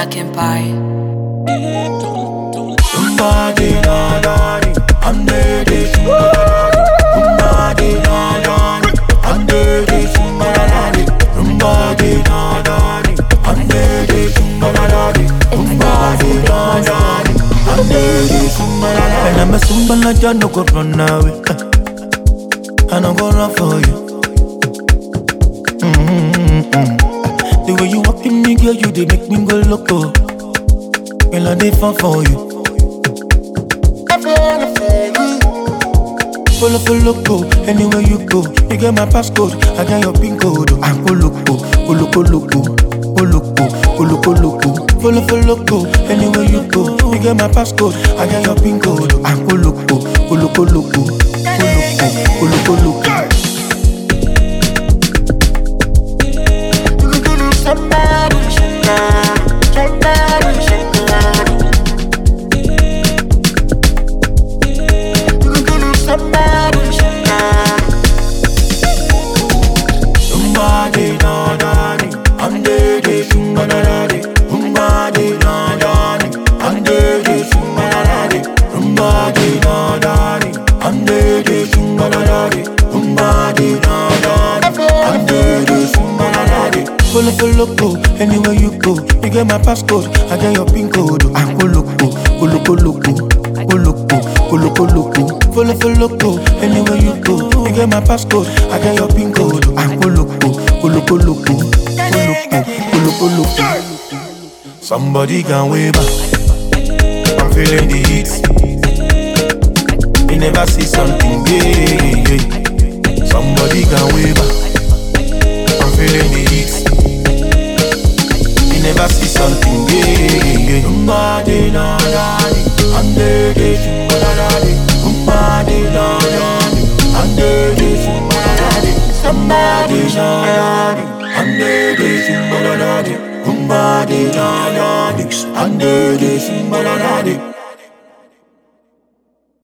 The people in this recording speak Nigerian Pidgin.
Black Empire. Somebody na na ni, I'm ready to Somebody na na ni, I'm ready to Somebody na na ni, I'm ready to Somebody na na ni, I'm ready to And I'm a Sumbala John, no go run away. I no go run for you. Mm-hmm. The way you walk in me, girl, you they make me go loco. Girl, I dey fall for you. Follow, follow, go anywhere you go. You get my passcode, I got your pin code. I go loco, go loco, loco, go loco, go loco, loco. Follow, follow, go anywhere you go. You get my passcode, I got your pin code. I go loco, go loco, loco, go loco, go loco, loco. Somebody, somebody, somebody, somebody. Somebody, somebody. Somebody na na ni, I'm ready to na na ni. Somebody na na ni, I'm ready to na na ni. Somebody na na ni, I'm ready to na na ni. Somebody na na ni, I'm ready to na na ni. Follow, follow, go anywhere you go. You get my passcode, I get your pin code. I go loco, go loco, loco, go loco, go loco, loco. Follow, follow, go anywhere you go. You get my passcode, I get your pin code. I go loco, go loco, loco, go loco, go loco, loco. Somebody can wave back. I'm feeling the heat. You never see something, yeah, yeah, yeah. Somebody can wave back. I'm feeling the heat. You never see something, yeah, yeah. Somebody na na ni, I'm ready to na na ni. Somebody na na ni, I'm ready to na na ni. Somebody na na ni, I'm ready to na na ni. Somebody na na ni, I'm ready to na na ni.